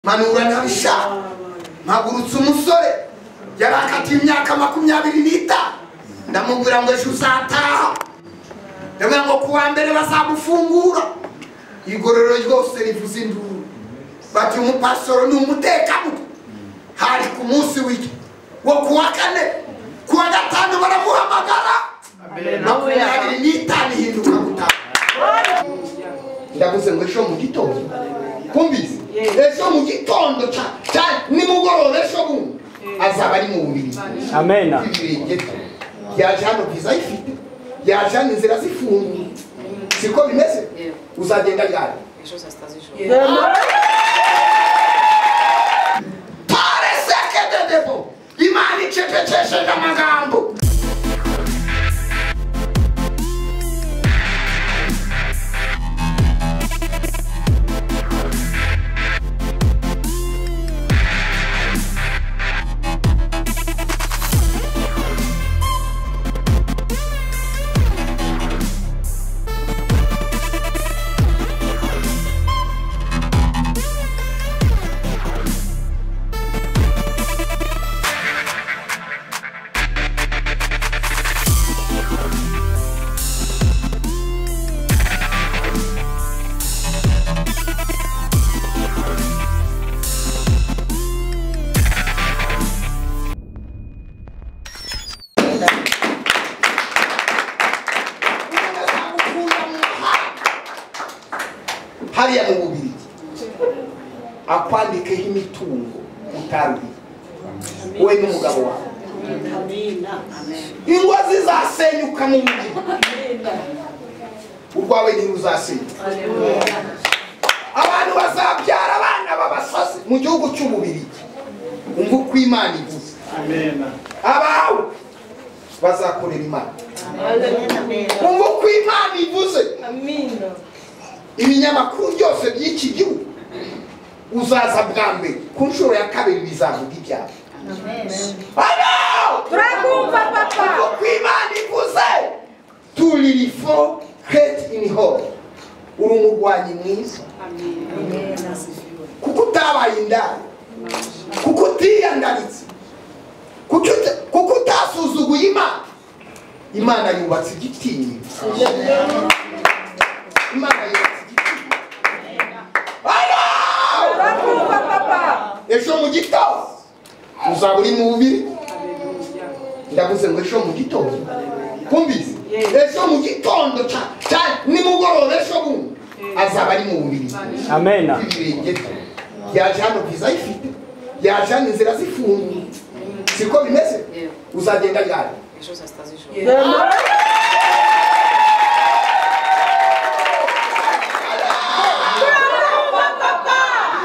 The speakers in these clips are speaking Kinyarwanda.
manura ntabishaka mpagurutse umusore yari akatiye imyaka makumyabiri n'itanu ndamubwira ngo ejo uzataha ndabwira ngo ku wa mbere bazamufungura igororero ryose rivuze induru bati umupasoro ni umutekamutwe hari ku munsi w'icyo wo ku wa kane ku wa gatanu baramuhamagara makumyabiri n'itanu ihinduka gutaha ndaguze ngo ejo mu gitondo kumbizi ejo mu gitondo ca- ca- nimugoroba ejo bundi azaba ari mu bubiri Amen. ibirenge yaje hano viza ayifite yaje hano inzira zifunguye siko bimeze uzagenda ryari pare sekededebo imana icepecesheje amagambo Umuntu azagukura mu mahanga. hariya mu bubiri akwandikeho imitungo utaruhiye we n'umugabo wawe ingo zizasenyuka mu mujyi urwawe niba uzasenyuka abantu bazabyara abana b'abasazi mu gihugu cy'ububirigi umva uko imana ivuze abawe bazakorera imana umva uko imana ivuze ibinyamakuru byose by'iki gihugu uzaza bwa mbere ku nshuro ya kabiri bizavuga ibyawe Hano! Turakumva, papa. Uko uko imana ivuze turirifo hate in hall uri umurwanyi mwiza kuko utabaye indaya kuko utiyandaritse kuko uta- kuko utasuzuguye imana imana yubatse igitinyiro imana yubatse igitinyiro Hano! ejo mu gitondo uzaba uri mu bubiri ndavuze ngo ejo mu gitondo kumbizi ejo mu gitondo ca- ca- nimugoroba ejo bundi azaba ari mu bubiri Amen. ibirenge yaje hano viza ayifite yaje hano inzira zifunguye siko bimeze uzagenda ryari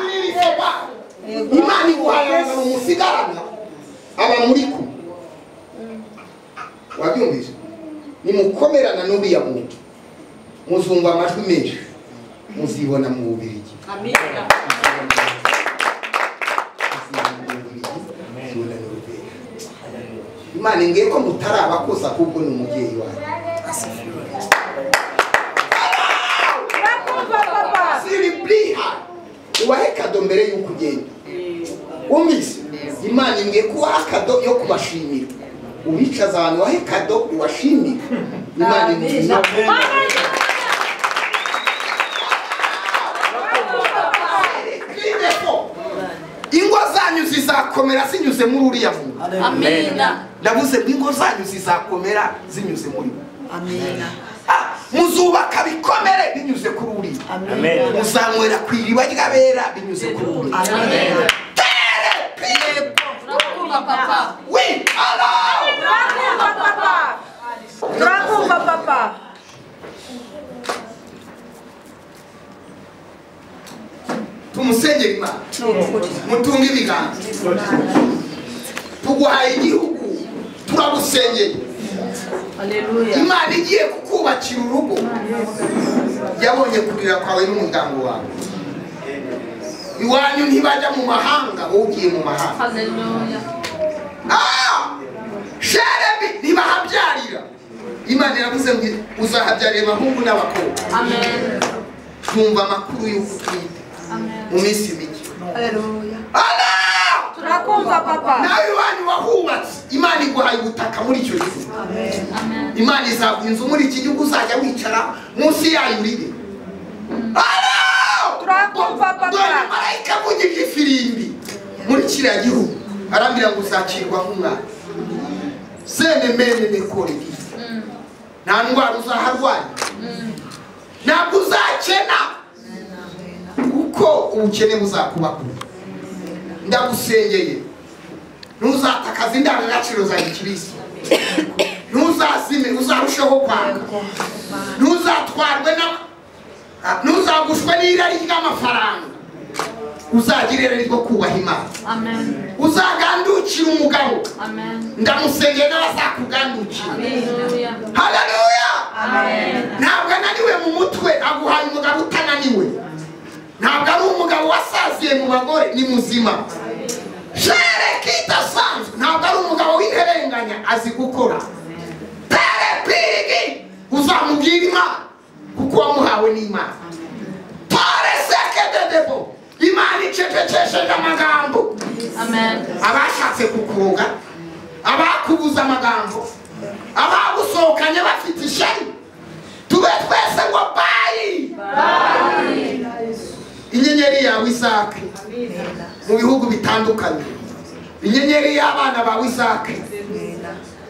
Nilivyoba. imana iguhangana umusigarana aba muri kumwe wabyumvise nimukomerana n'uriya muntu muzumva amajwi menshi muzibona mu bubirigi imana ngiye ko mutari abakuza ahubwo ni umubyeyi wawe siribliha ubahe kado mbere y'uko ugenda umvise imana imbwiye ko ubaha kado yo kubashimira ubicaza ahantu wahe kado ubashimire imana imbwiye Kristo, ingo zanyu zizakomera zinyuze muri uriya muntu ndavuze ngo ingo zanyu zizakomera zinyuze muri we Ah, muzubaka bikomere binyuze kuri uriya Amen. muzanywera ku iriba ry'abera binyuze kuri uriya Tere, pire, we, allow. tumusengere imana mutunge ibiganza tuguhaye igihugu turagusengeye imana igiye kukubakira urugo yabonye kurira kwawe n'umuryango wawe iwanyu ntibajya mu mahanga wowe ugiye mu mahanga Ah! sheremi ntibahabyarira imana iravuze ngo uzahabyarira abahungu n'abakobwa twumva amakuru y'uko utwite mu minsi mike Haleluya. Ana! Turakumva papa. nawe iwanyu wahubatse imana iguhaye ubutaka muri icyo gihugu Amen. imana izaguha inzu muri iki gihugu uzajya wicara munsi yayo urire Ana! Turakumva, papa. dore marayika avugije ifirimbi muri kiriya gihugu arambwira ngo uzakirwa nk'umwana sene mene nekore nta ndwara uzaharwanya ntabwo uzakena kuko ubukene buzakubakura ndagusengeye ntuzatakaza indangagaciro za gikirisitu ntuzazime uzarusheho kwanga ntuzatwarwe na ah, ntuzagushwe n'irari ry'amafaranga uzagira irari ryo kubaha imana Amen. uzagandukira umugabo Amen. ndamusengeye n'abazakugandukira Hallelujah. haleluya Amen. ntabwo ananiwe mu mutwe aguhaye umugabo utananiwe ntabwo ari umugabo wasaziye mu bagore ni muzima jere kidasanzwe ntabwo ari umugabo w'interenganya azi gukora pere pirigi uzamubwira imana kuko wamuhawe n'imana pare sekededebo imana icecekesheje amagambo Amen. abashatse kukuroga abakubuza amagambo abagusohokanye bafite ishari tube twese ngo bayi inyenyeri yawe izake mu bihugu bitandukanye inyenyeri y'abana bawe izake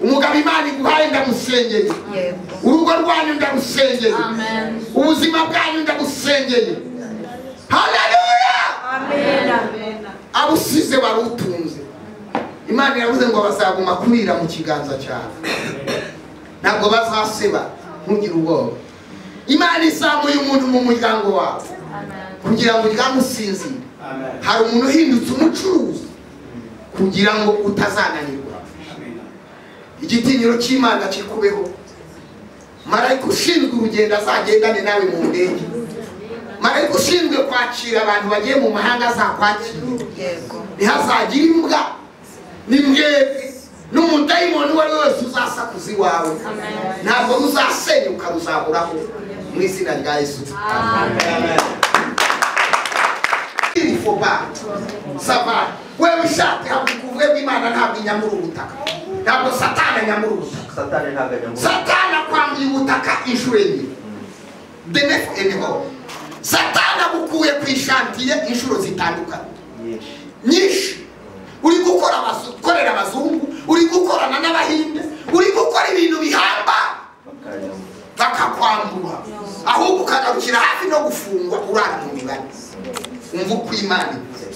umugabo imana iguhaye ndamusengeye Yego. urugo rwanyu ndarusengeye Amen. ubuzima bwanyu ndagusengeye haleluya Amen. abusize warutunze imana iravuze ngo bazaguma kurira mu kiganza cyawe ntabwo bazaseba ntugire ubwoba imana izamuye umuntu mu muryango wawe Amen. kugira ngo uryamusinzire hari umuntu uhindutse umucuruzi kugira ngo utazananirwa igitinyiro cy'imana kikubeho marayika ushinzwe urugendo azagendane nawe mu ndege marayika ushinzwe kwakira abantu bagiye mu mahanga azakwakira Yego. ntihazagire imbwa n'imbwebwe n'umudayimoni uwo ari we wese uzasakuza iwawe ntabwo ruzasenyuka ruzahoraho mu izina rya yesu irifoba saba wewe ushaka habukubwe bw'imana ntabwo inyamura ubutaka ntabwo satani anyamura ubutaka satani ntabwo ajya mu satani akwambuye ubutaka inshuro enye denefu eneho satani agukuye ku ishantiye inshuro zitandukanye nyinshi nyinshi uri gukora abazu- gukorera abazungu uri gukorana n'abahinde uri gukora ibintu bihamba bakajya mu bakakwambura ahubwo ukagarukira hafi no gufungwa urara mu mibare umva uko imana ivuze.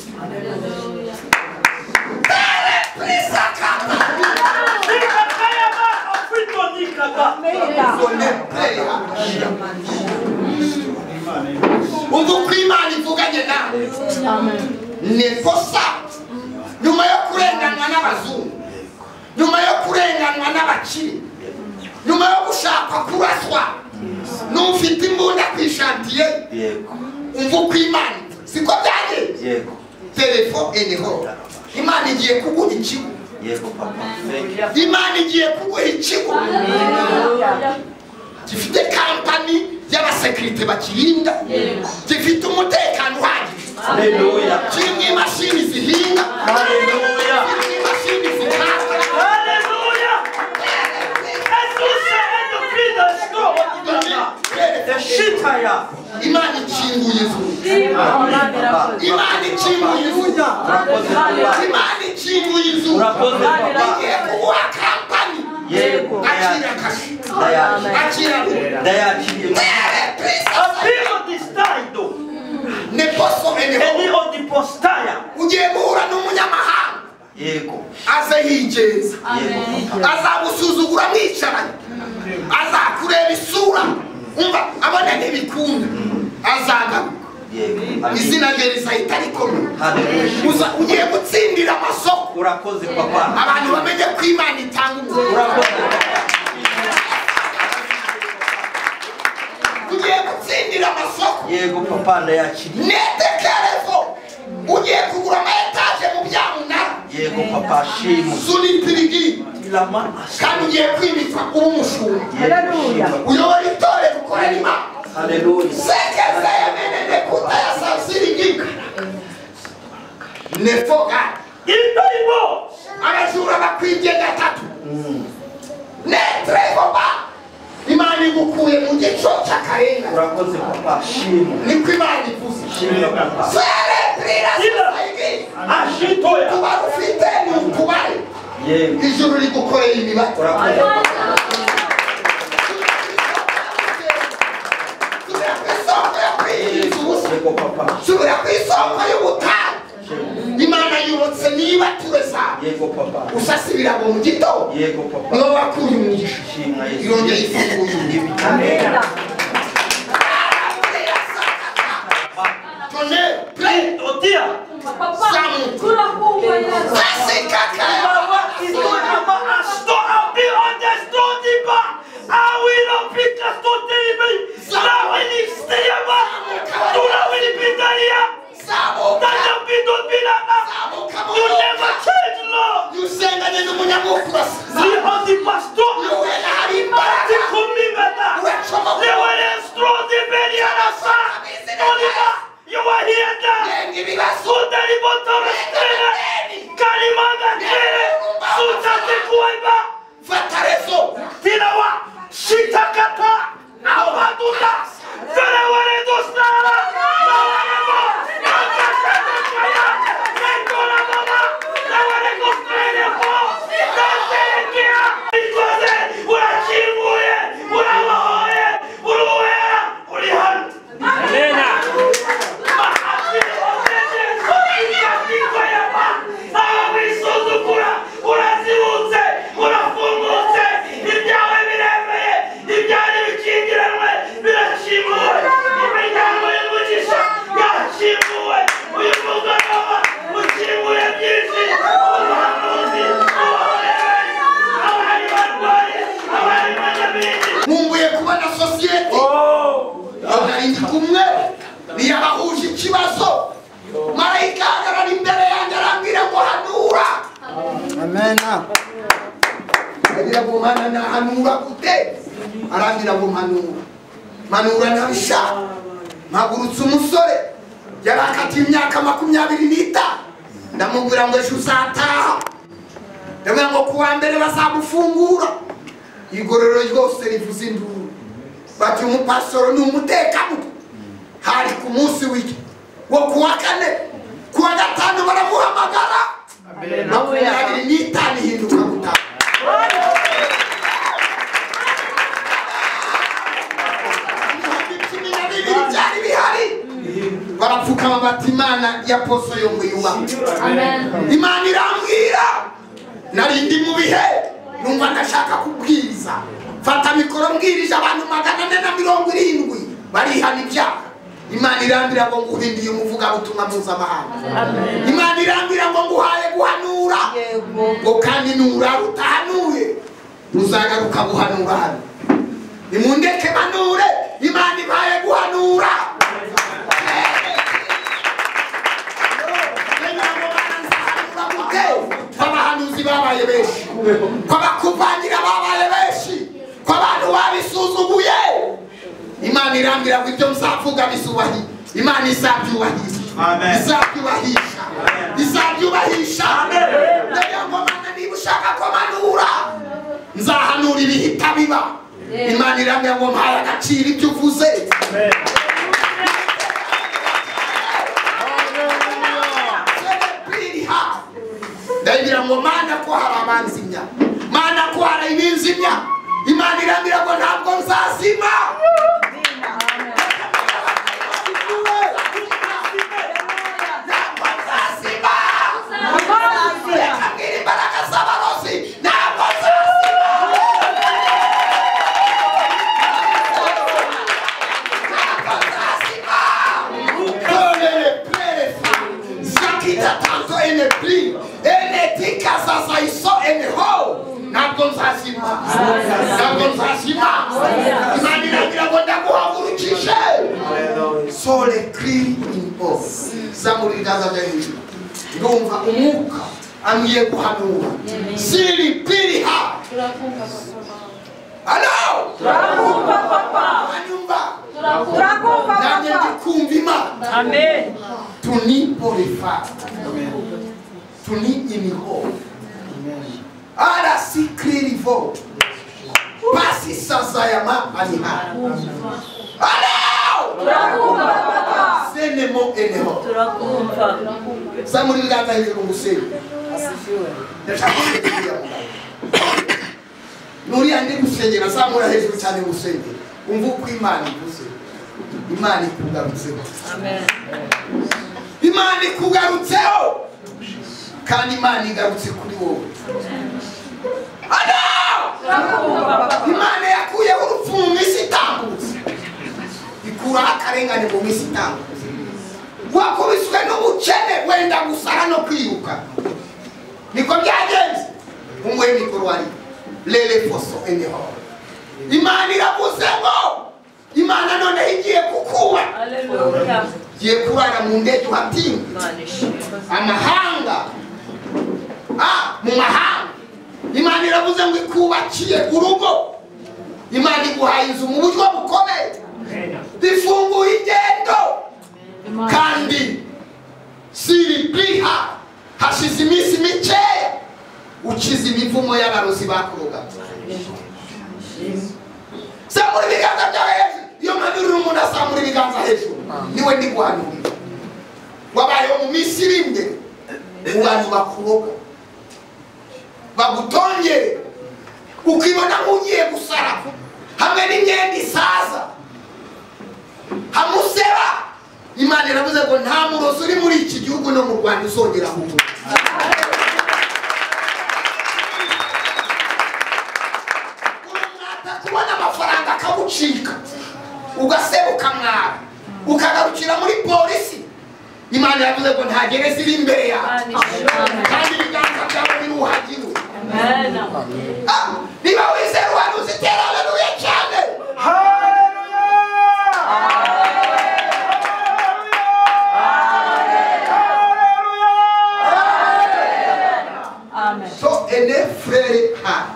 Tere prisakata, zone pleya. umva uko imana ivuganye nawe nikosa nyuma yo kurenganwa n'abazungu nyuma yo kurenganwa n'abakire nyuma yo gushaka kuraswa n'ufite imbunda ku ishantiye yego umva uko imana ivuze. siko byagenze yego telefo eneho imana igiye kuguha ikigo yego papa thank you imana igiye kuguha ikigo gifite kampani y'abasekirite bakirinda gifite umutekano uhagije haleluya kirimo imashini zihinga haleluya kirimo imashini zikata eshitaya imana ikinguye ijuru imana ikinguye ijuru urakoze papa imana ikinguye ijuru urakoze papa igiye kuguha kampani yego akira kashi ndayakira akira ndayakira mere prisa ne poso eneho ugiye guhura n'umunyamahanga yego aze yigenza yego papa azagusuzugura mwicaranye azakureba isura umva abone ntibikunda azagaruka yego amen izina rye rizahita rikomeye haleluya Uza- ugiye gutsindira amasoko urakoze papa abantu bamenye ko imana itanga ubuzima urakoze papa ugiye gutsindira amasoko yego papa ndayakiriye netekerezo ugiye kugura amayetaje mu byamunara yego papa shimu sunipirigi lama kandi ugiye kwimikwa kuba umushumba Haleluya. uyobora itorero ukorera imana haleluya sekeza yemenene kutayasasiringika nefoga Ito hivyo. abajura bakwibye gatatu netrevoba imana igukuye mu gico cy'akarengane urakoze papa shimwe niko imana ivuze shimwe papa ferebrira society Ashitoya. tuba rufite ni utubare yewe ijuru rigukoreye imibare urakoze papa subira ku isoko yo kwirinda ubusa yego papa subira ku isoko y'ubutane imana yubutse niba turesa yego papa usasibira mu gitondo yego papa mwoba wakuye umugisha shimwa yesu irongeye ifunguye undi amena tonnerre plein Otia. Kurafungwa Yesu. Baba istonaba asto abi odestodiba. Awilopita stotebe. Lawilisteba. Tulawilipidaria. Tadabidobinana. You never change, Lord. Ni odi pastor. Ati kumimeta. They were destroyed in Beliarasa. Oliva, you were here there. Sudari Botoro Stele. Kalimanga Tere. Sutate Kuiba. Tinawa. Shitakata. Awaduna. Vere were dostara. Nawarebo. Nakasete Kaya. Nengola Mama. Nawere Kostele Po. Nasele Kia. Ikoze. Urachimuye. Urawahoye. Uruwea. Urihanti. nkumbuye kubona sosiyete nari ndi kumwe ntiyabahuje ikibazo marayika ahagarara imbere yanjye arambwira ngo hanura Amena. aragira ngo mana nahanura gute arambwira ngo mpanura mpanura ntabishaka mpagurutse umusore yari akatiye imyaka makumyabiri n'itanu ndamubwira ngo ejo uzataha ndamubwira ngo ku wa mbere bazamufungura igororero ryose rivuze induru bati umupasitoro ni umutekamutwe hari ku munsi w'iki wo ku wa kane ku wa gatanu baramuhamagara makumyabiri n'itanu ihinduka gutanu ibihumbi cumi na bibiri byari bihari barapfukama bati imana ya poso yo ngo yubahwe Amen. imana irambwira nari ndi mu bihe numva ndashaka kubwiriza mfata mikoro mbwirije abantu magana ane na mirongo irindwi barihana ibyaha imana irambwira ngo nguhindiye umuvugabutumwa mpuzamahanga imana irambwira ngo nguhaye guhanura Yego. ngo kandi nurara utahanuye muzagaruka guhanura hano nimundeke manure imana ibaye guhanura abahanuzi babaye benshi kwabakuvangira babaye benshi kwabantu babisuzuguye imana irambwira ngo ibyo muzavuga bisubahi imana izabyubahisha Amen. izabyubahisha izabyubahisha ndagira ngo mana niba ushaka ko manura nzahanura ibihita biba imana irambwira ngo mpaye agaciro ibyo uvuze ndabwira ngo mana ko hari abanzimya mana ko hari ibinzimya imana irambwira ngo ntabwo nzazima ntabwo nzazima reka mbwira imbaraga z'abarozi ntabwo nzazima ntabwo nzazima Prenez le plein Zakita tanto ene pli ene tika sasa iso ene ho ntabwo nzazima ntabwo nzazima imana iragira ngo ndaguhagurukishe sole kiri impo zamura ibiganza bya hejuru ndumva umwuka amwiye guhanura siri piri ha Turafunga papa. halo Turakumva papa. anyumva Turafunga. Turakumva nanjye papa. ndikumva imana Amen. tunipo rifata turi ini hope arasikiri vote pasi sasa ya ma ari hano Aleo! turakumva papa senemo eneho turakumva sa muri ngata hejuru nguseni ndashaka kukugira ngo nuriya ndi gusengera zamura hejuru cyane gusengera umva uko imana ivuze imana ikugarutseho amen imana ikugarutseho kandi imana igarutse kuri wowe Ana! turakumva papa imana yakuyeho urupfu mu minsi itambutse ikuraho akarengane mu minsi itambutse wakubiswe n'ubukene wenda gusara no kwiruka niko byagenze umuhe mikoro wari rere foso eneho imana iravuze ngo imana noneho igiye kukuba aleluya igiye kurara mu ndege uhatinda imana ishimwe amahanga ah, mu mahanga imana iravuze ngo ikubakiye urugo imana iguhaye inzu mu buryo bukomeye ifunguye ingendo kandi siribiha hashize iminsi mikeya ukiza imivumo y'abarozi bakurogaga samura ibiganza byawe hejuru iyo mpamvu uri umuntu asamura ibiganza hejuru niwe ndiguhanurira wabayeho mu minsi iri imbere abantu bakuroga bagutongere ukibona nk'ugiye gusara hamwe n'imyenda isaza hamuseba imana iravuze ngo nta murozi uri muri iki gihugu no mu rwanda uzongera hugura urumwata kubona amafaranga akagucika ugasebuka mwara ukagarukira muri polisi imana yavuze ngo ntagere ziri imbere yawe imana ishimwe kandi ibiganza byawe biruhagirwe amen Ah, niba wizera uhantu uzitera aleluya cyane amen so ene frere ha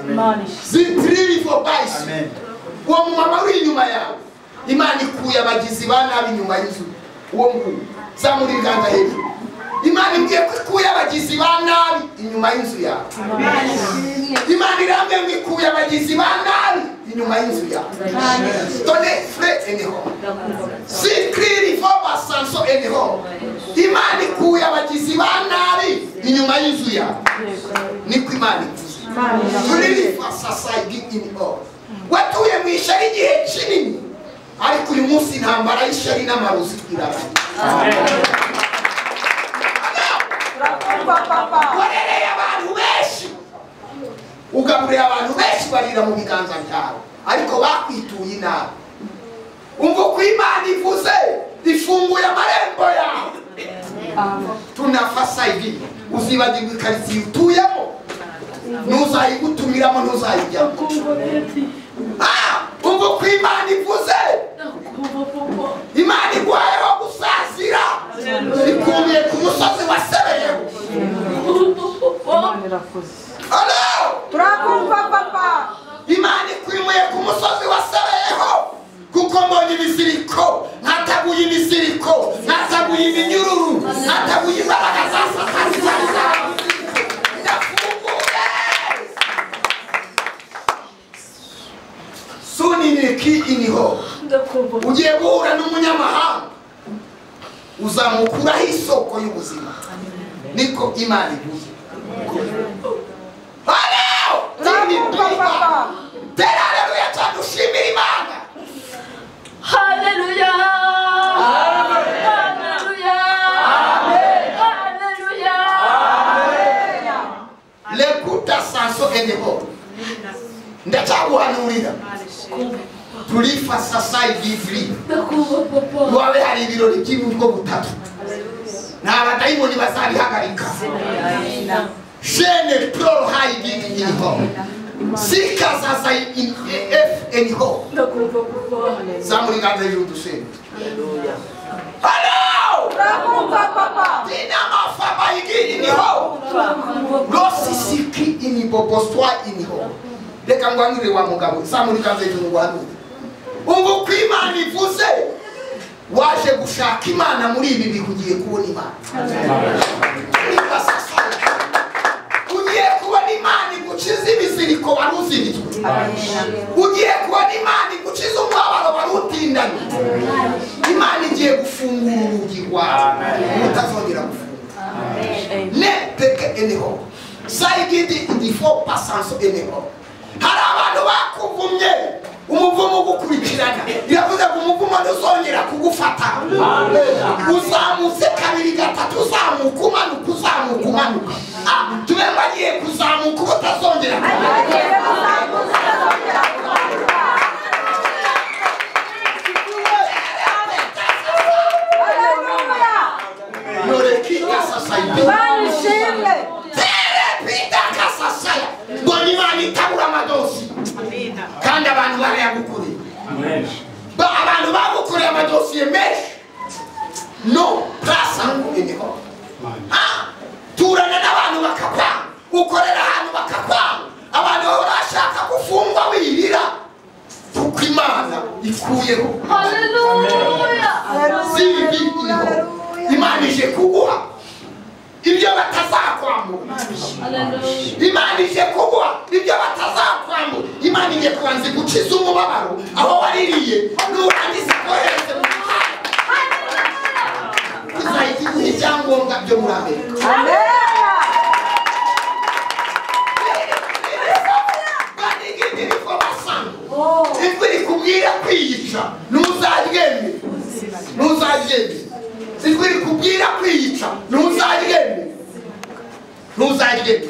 imana ishimwe zitiririvo bayisi Amen. uwo mumama uri inyuma yawe imana ikuye abagizi ba nabi inyuma y'inzu uwo nguwo zamura ibiganza hejuru imana imbwiye ko ikuye abagizi ba nabi inyuma y'inzu yawe imana ishimwe imana irambye ngo ikuye abagizi ba nabi inyuma y'inzu yawe done fure eneho turakumva sikiririvo basanso eneho imana ikuye abagizi ba nabi inyuma y'inzu yawe niko imana ikuye turirifa society in all watuye mu ishari igihe kinini ariko uyu munsi intambara y'ishari n'amarozi irarangiye turakumva papa warereye abantu benshi ugaburira abantu benshi barira mu biganza byawe ariko bakwituye inabi umva uko imana ivuze ifunguye amarembo yawe tunafasa ibi uzibagirwa ikaritsiye utuyemo ntuzayigutumiramo ntuzayijyamo Ah, umva uko imana ivuze imana iguhayeho gusazira ikumiye ku musozi wa sebeyeho Alo! turakumva papa imana ikwimuye ku musozi wasebeyeho kuko mbonye ibiziriko nkataguye ibiziriko nkataguye iminyururu nkataguye imbaraga za satani zari zabuze ndafunguye suniniki iniho ugiye guhura n'umunyamahanga uzamukuraho isoko y'ubuzima niko imana ivuze Haleluya! Tini biba! Tera haleluya cyane ushimira imana Hallelujah. Hallelujah. Hallelujah. lekuta sanso eneho ndacyaguhanurira turifa sasayi biviri wabe hari ibirori by'iburyo butatu nta badayimoni bazabihagarika shene poro hayi bigi iniho sika sasayi in- efu eniho zamura inganza y'ijuru dusenga halo turakumva papa dinamafa bayigi iniho losisiki iniboboswa iniho reka ngwanurire wa mugabo samurikaze hejuru ngwanurire ubu uko imana ivuze waje gushaka imana muri ibi bihugiye kubona imana Niba sasa anyhow sayigidi idifo pasanso anyhow hari abantu bakuvumye umuvumo ugukurikirana biravuze ngo umuvumo ntuzongera kugufata uzamutse kabiri gatatu uzamuka umanuka uzamuka umanuka Ah, tube mbagiye kuzamuka uba utazongera kumanuka norekinga sasayido terepita kasasaya ngo nimana itabura amadosi kandi abantu barayagukuriye Ba- abantu bagukuriye amadosiye menshi no prasangu imihoho turana n'abantu bakakwanga ukorera ahantu bakakwanga abantu bahora bashaka gufungwa wirira kuko imana ikuyeho si bibi iriho imana ije kuguha ibyo batazakwambura imana ije kuguha ibyo batazakwambura imana ije kubanza igukiza umubabaro aho waririye nurangiza kohereze mu mahanga izahita iguha ibyangombwa byo muri amerika banigiti niko basanga imvura ikubwira kwiyica ntuzaryemere ntuzaryemere imvura ikubwira kwiyica ntuzaryemere ntuzaryemere